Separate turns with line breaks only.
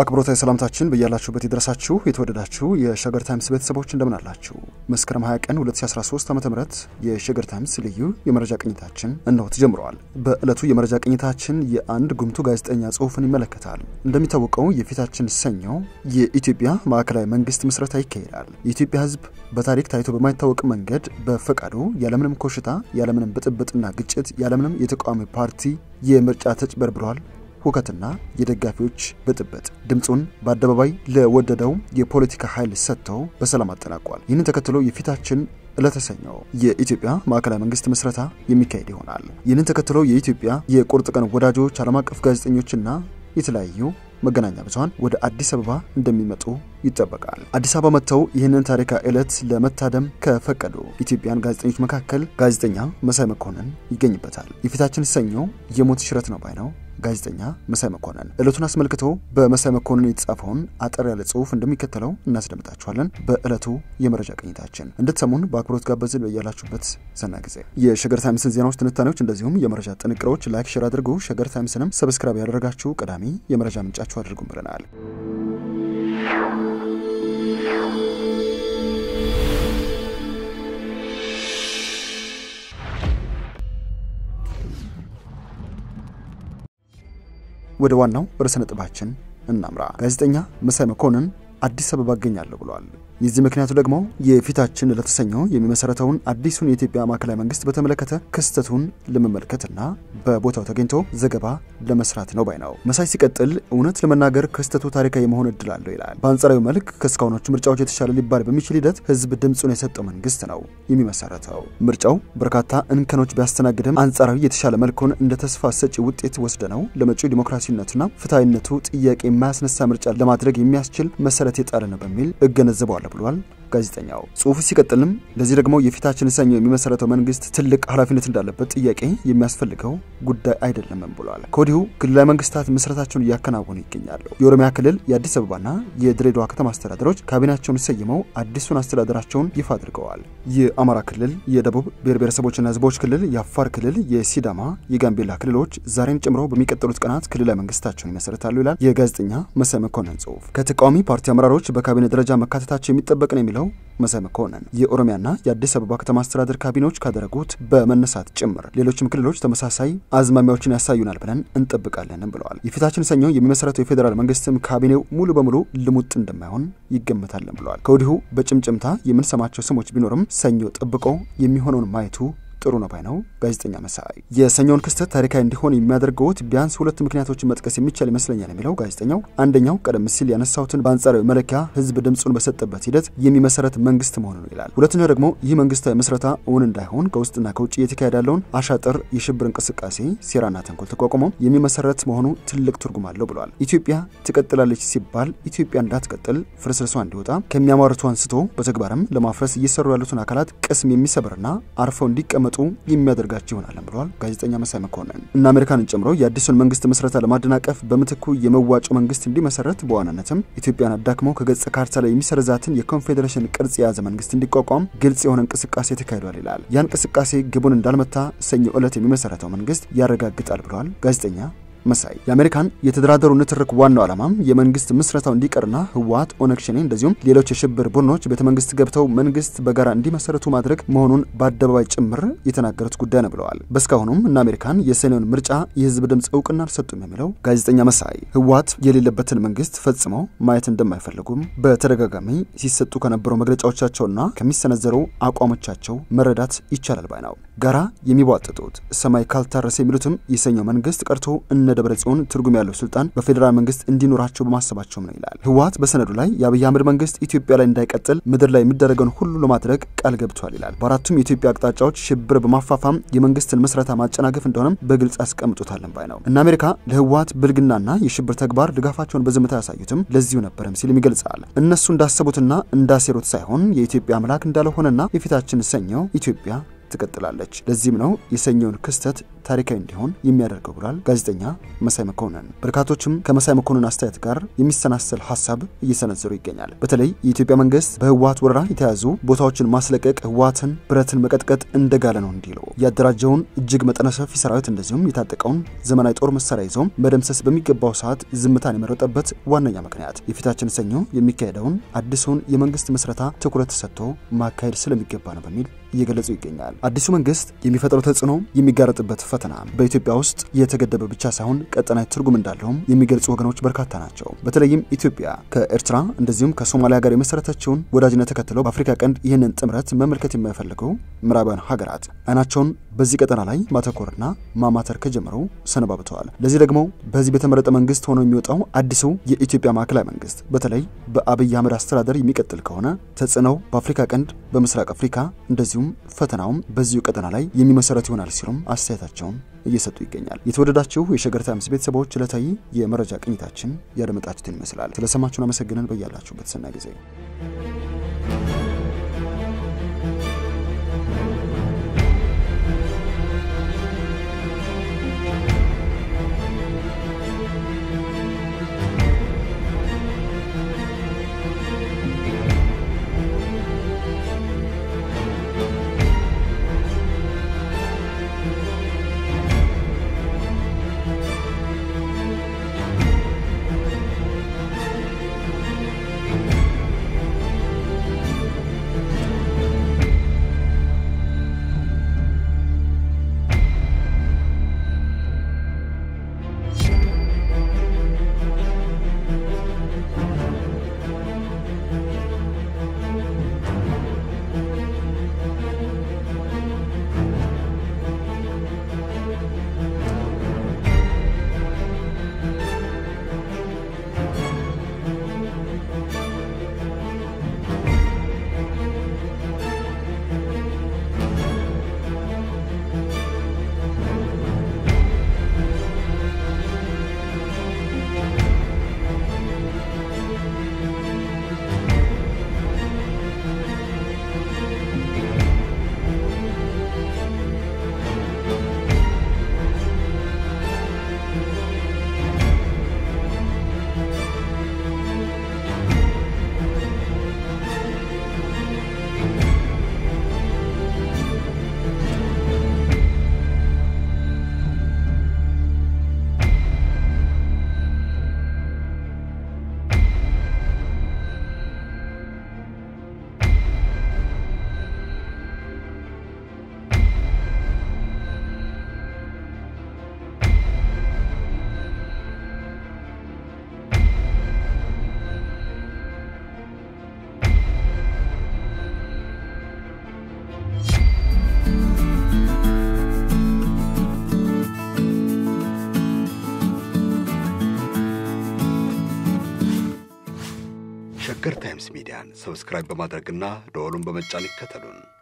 አክብሮታዊ ሰላምታችን በያላችሁበት ይድረሳችሁ። የተወደዳችሁ የሸገር ታይምስ ቤተሰቦች እንደምን አላችሁ? መስከረም 20 ቀን 2013 ዓ ም የሸገር ታይምስ ልዩ የመረጃ ቅኝታችን እነሆ ተጀምረዋል። በዕለቱ የመረጃ ቅኝታችን የአንድ ጉምቱ ጋዜጠኛ ጽሑፍን ይመለከታል። እንደሚታወቀው የፊታችን ሰኞ የኢትዮጵያ ማዕከላዊ መንግስት ምስረታ ይካሄዳል። የኢትዮጵያ ሕዝብ በታሪክ ታይቶ በማይታወቅ መንገድ በፈቃዱ ያለምንም ኮሽታ፣ ያለምንም ብጥብጥና ግጭት፣ ያለምንም የተቃዋሚ ፓርቲ የምርጫ ተጭበርብሯል ሁከትና የደጋፊዎች ብጥብጥ ድምፁን በአደባባይ ለወደደው የፖለቲካ ኃይል ሰጥተው በሰላም አጠናቋል። ይህንን ተከትሎ የፊታችን ዕለተ ሰኞ የኢትዮጵያ ማዕከላዊ መንግስት ምስረታ የሚካሄድ ይሆናል። ይህንን ተከትሎ የኢትዮጵያ የቁርጥ ቀን ወዳጆች፣ ዓለም አቀፍ ጋዜጠኞችና የተለያዩ መገናኛ ብዙኃን ወደ አዲስ አበባ እንደሚመጡ ይጠበቃል። አዲስ አበባ መጥተው ይህንን ታሪካዊ ዕለት ለመታደም ከፈቀዱ ኢትዮጵያን ጋዜጠኞች መካከል ጋዜጠኛ መሳይ መኮንን ይገኝበታል። የፊታችን ሰኞ የሞት ሽረት ነው ባይ ነው ጋዜጠኛ መሳይ መኮንን ዕለቱን አስመልክቶ በመሳይ መኮንን የተጻፈውን አጠር ያለ ጽሑፍ እንደሚከተለው እናስደምጣችኋለን። በዕለቱ የመረጃ ቅኝታችን እንድትሰሙን በአክብሮት ጋበዝን። በያላችሁበት ሰናይ ጊዜ የሸገር ታይምስን ዜናዎች፣ ትንታኔዎች እንደዚሁም የመረጃ ጥንቅሮች ላይክ፣ ሼር አድርጉ። ሸገር ታይምስንም ሰብስክራይብ ያደረጋችሁ ቀዳሚ የመረጃ ምንጫችሁ አድርጉም ብለናል። ወደ ዋናው ርዕሰ ነጥባችን እናምራ። ጋዜጠኛ መሳይ መኮንን አዲስ አበባ እገኛለሁ ብሏል። የዚህ ምክንያቱ ደግሞ የፊታችን ለተሰኘው የሚመሰረተውን አዲሱን የኢትዮጵያ ማዕከላዊ መንግስት በተመለከተ ክስተቱን ለመመልከትና በቦታው ተገኝቶ ዘገባ ለመስራት ነው ባይ ነው። መሳይ ሲቀጥል እውነት ለመናገር ክስተቱ ታሪካዊ የመሆን እድል አለው ይላል። በአንጻራዊ መልክ ከእስካሁኖቹ ምርጫዎች የተሻለ ሊባል በሚችል ሂደት ህዝብ ድምፁን የሰጠው መንግስት ነው የሚመሰረተው። ምርጫው በርካታ እንከኖች ቢያስተናግድም አንጻራዊ የተሻለ መልኩን እንደ ተስፋ ሰጪ ውጤት ወስደ ነው ለመጪው ዲሞክራሲነቱና ፍትሐዊነቱ ጥያቄ የማያስነሳ ምርጫ ለማድረግ የሚያስችል መሰረት የጣለ ነው በሚል እገነዘበዋለሁ ብሏል ጋዜጠኛው። ጽሁፉ ሲቀጥልም ለዚህ ደግሞ የፊታችን ሰኞ የሚመሰረተው መንግስት ትልቅ ኃላፊነት እንዳለበት ጥያቄ የሚያስፈልገው ጉዳይ አይደለምም ብሏል። ከወዲሁ ክልላዊ መንግስታት ምስረታቸውን እያከናወኑ ይገኛሉ። የኦሮሚያ ክልል፣ የአዲስ አበባና የድሬዳዋ ከተማ አስተዳደሮች ካቢኔያቸውን ሰይመው አዲሱን አስተዳደራቸውን ይፋ አድርገዋል። የአማራ ክልል፣ የደቡብ ብሔር ብሔረሰቦችና ህዝቦች ክልል፣ የአፋር ክልል፣ የሲዳማ፣ የጋምቤላ ክልሎች ዛሬን ጨምሮ በሚቀጥሉት ቀናት ክልላዊ መንግስታቸውን ይመሰረታሉ ይላል የጋዜጠኛ መሳይ መኮንን ጽሁፍ። ከተቃዋሚ ፓርቲ አመራሮች በካቢኔ ደረጃ መካተታቸው የሚጠበቅ ነው የሚለው መሳይ መኮንን የኦሮሚያና የአዲስ አበባ ከተማ አስተዳደር ካቢኔዎች ካደረጉት በመነሳት ጭምር ሌሎችም ክልሎች ተመሳሳይ አዝማሚያዎችን ያሳዩናል ብለን እንጠብቃለንም ብለዋል። የፊታችን ሰኞ የሚመሰረተው የፌዴራል መንግስትም ካቢኔው ሙሉ በሙሉ ልሙጥ እንደማይሆን ይገመታለን ብለዋል። ከወዲሁ በጭምጭምታ የምንሰማቸው ስሞች ቢኖርም ሰኞ ጠብቆ የሚሆነውን ማየቱ ጥሩ ነው ባይ ነው ጋዜጠኛ መሳይ። የሰኞውን ክስተት ታሪካዊ እንዲሆን የሚያደርገውት ቢያንስ ሁለት ምክንያቶችን መጥቀስ የሚቻል ይመስለኛል የሚለው ጋዜጠኛው አንደኛው ቀደም ሲል ያነሳሁትን በአንጻራዊ መለኪያ ህዝብ ድምፁን በሰጠበት ሂደት የሚመሰረት መንግስት መሆኑ ነው ይላል። ሁለተኛው ደግሞ ይህ መንግስታዊ ምስረታ እውን እንዳይሆን ከውስጥና ከውጭ እየተካሄደ ያለውን አሻጥር የሽብር እንቅስቃሴ ሴራና ተንኮል ተቋቁሞ የሚመሰረት መሆኑ ትልቅ ትርጉም አለው ብሏል። ኢትዮጵያ ትቀጥላለች ሲባል ኢትዮጵያ እንዳትቀጥል ፍርስርሷ እንዲወጣ ከሚያሟርቱ አንስቶ በተግባርም ለማፍረስ እየሰሩ ያሉትን አካላት ቅስም የሚሰብርና አርፈው እንዲቀመጡ የሚያደርጋቸው ይሆናለን ብለዋል ጋዜጠኛ መሳይ መኮንን። እና አሜሪካንን ጨምሮ የአዲሱን መንግስት ምስረታ ለማደናቀፍ በምትኩ የመዋጮ መንግስት እንዲመሰረት በዋናነትም ኢትዮጵያን አዳክመው ከገጽ ካርታ ላይ የሚሰርዛትን የኮንፌዴሬሽን ቅርጽ የያዘ መንግስት እንዲቋቋም ግልጽ የሆነ እንቅስቃሴ ተካሂዷል ይላል። ያ እንቅስቃሴ ግቡን እንዳልመታ ሰኞ ዕለት የሚመሰረተው መንግስት ያረጋግጣል ብለዋል ጋዜጠኛ መሳይ የአሜሪካን የተደራደሩ ንትርክ ዋናው ዓላማም የመንግስት ምስረታው እንዲቀርና ህወሓት፣ ኦነግ ሸኔ እንደዚሁም ሌሎች የሽብር ቡድኖች ቤተ መንግስት ገብተው መንግስት በጋራ እንዲመሰረቱ ማድረግ መሆኑን በአደባባይ ጭምር የተናገሩት ጉዳይ ነው ብለዋል። በእስካሁኑም እነ አሜሪካን የሰኔውን ምርጫ የህዝብ ድምፅ እውቅና አልሰጡም የሚለው ጋዜጠኛ መሳይ ህወሓት የሌለበትን መንግስት ፈጽመው ማየት እንደማይፈልጉም በተደጋጋሚ ሲሰጡ ከነበሩ መግለጫዎቻቸውና ከሚሰነዘሩ አቋሞቻቸው መረዳት ይቻላል ባይ ነው። ጋራ የሚቧጥጡት ሰማይ ካልታረሰ የሚሉትም የሰኘው መንግስት ቀርቶ እነ ደብረ ጽዮን ትርጉም ያለው ስልጣን በፌዴራል መንግስት እንዲኖራቸው በማሰባቸውም ነው ይላል። ህወሓት በሰነዱ ላይ የአብይ አህመድ መንግስት ኢትዮጵያ ላይ እንዳይቀጥል ምድር ላይ የሚደረገውን ሁሉ ለማድረግ ቃል ገብቷል ይላል። በአራቱም የኢትዮጵያ አቅጣጫዎች ሽብር በማፋፋም የመንግስትን ምስረታ ማጨናገፍ እንደሆነም በግልጽ አስቀምጦታለን ባይ ነው። እነ አሜሪካ ለህወሓት ብልግናና የሽብር ተግባር ድጋፋቸውን በዝምታ ያሳዩትም ለዚሁ ነበረም ሲልም ይገልጻል። እነሱ እንዳሰቡትና እንዳሴሩት ሳይሆን የኢትዮጵያ አምላክ እንዳልሆነና የፊታችን ሰኞ ኢትዮጵያ ትቀጥላለች። ለዚህም ነው የሰኞውን ክስተት ታሪካዊ እንዲሆን የሚያደርገው ብሏል ጋዜጠኛ መሳይ መኮንን። በርካቶችም ከመሳይ መኮንን አስተያየት ጋር የሚሰናሰል ሀሳብ እየሰነዘሩ ይገኛል። በተለይ የኢትዮጵያ መንግስት በህወሀት ወረራ የተያዙ ቦታዎችን ማስለቀቅ ህወሀትን ብረትን መቀጥቀጥ እንደጋለ ነው እንዲሉ ያደራጀውን እጅግ መጠነ ሰፊ ሰራዊት እንደዚሁም የታጠቀውን ዘመናዊ ጦር መሳሪያ ይዞም መደምሰስ በሚገባው ሰዓት ዝምታን የመረጠበት ዋነኛ ምክንያት የፊታችን ሰኞ የሚካሄደውን አዲሱን የመንግስት ምስረታ ትኩረት ሰጥቶ ማካሄድ ስለሚገባ ነው በሚል እየገለጹ ይገኛል። አዲሱ መንግስት የሚፈጥረው ተጽዕኖ የሚጋረጥበት ፈተና በኢትዮጵያ ውስጥ የተገደበ ብቻ ሳይሆን ቀጠናዊ ትርጉም እንዳለውም የሚገልጹ ወገኖች በርካታ ናቸው። በተለይም ኢትዮጵያ ከኤርትራ እንደዚሁም ከሶማሊያ ጋር የመሰረተችውን ወዳጅነት ተከትለው በአፍሪካ ቀንድ ይህንን ጥምረት መመልከት የማይፈልጉ ምዕራባውያን ሀገራት አይናቸውን በዚህ ቀጠና ላይ ማተኮርና ማማተር ከጀመሩ ሰነባብተዋል። ለዚህ ደግሞ በዚህ በተመረጠ መንግስት ሆኖ የሚወጣው አዲሱ የኢትዮጵያ ማዕከላዊ መንግስት በተለይ በአብይ አህመድ አስተዳደር የሚቀጥል ከሆነ ተጽዕኖው በአፍሪካ ቀንድ፣ በምስራቅ አፍሪካ እንደዚሁም ፈተናውም በዚሁ ቀጠና ላይ የሚመሰረት ይሆናል ሲሉም አስተያየታቸውን እየሰጡ ይገኛል። የተወደዳችሁ የሸገር ታይምስ ቤተሰቦች ዕለታዊ የመረጃ ቅኝታችን ያደመጣችሁትን ይመስላል። ስለሰማችሁን አመሰግነን። በያላችሁበት ሰናይ ጊዜ
ሸገር ታይምስ ሚዲያን ሰብስክራይብ በማድረግና ደወሉን በመጫን ይከተሉን።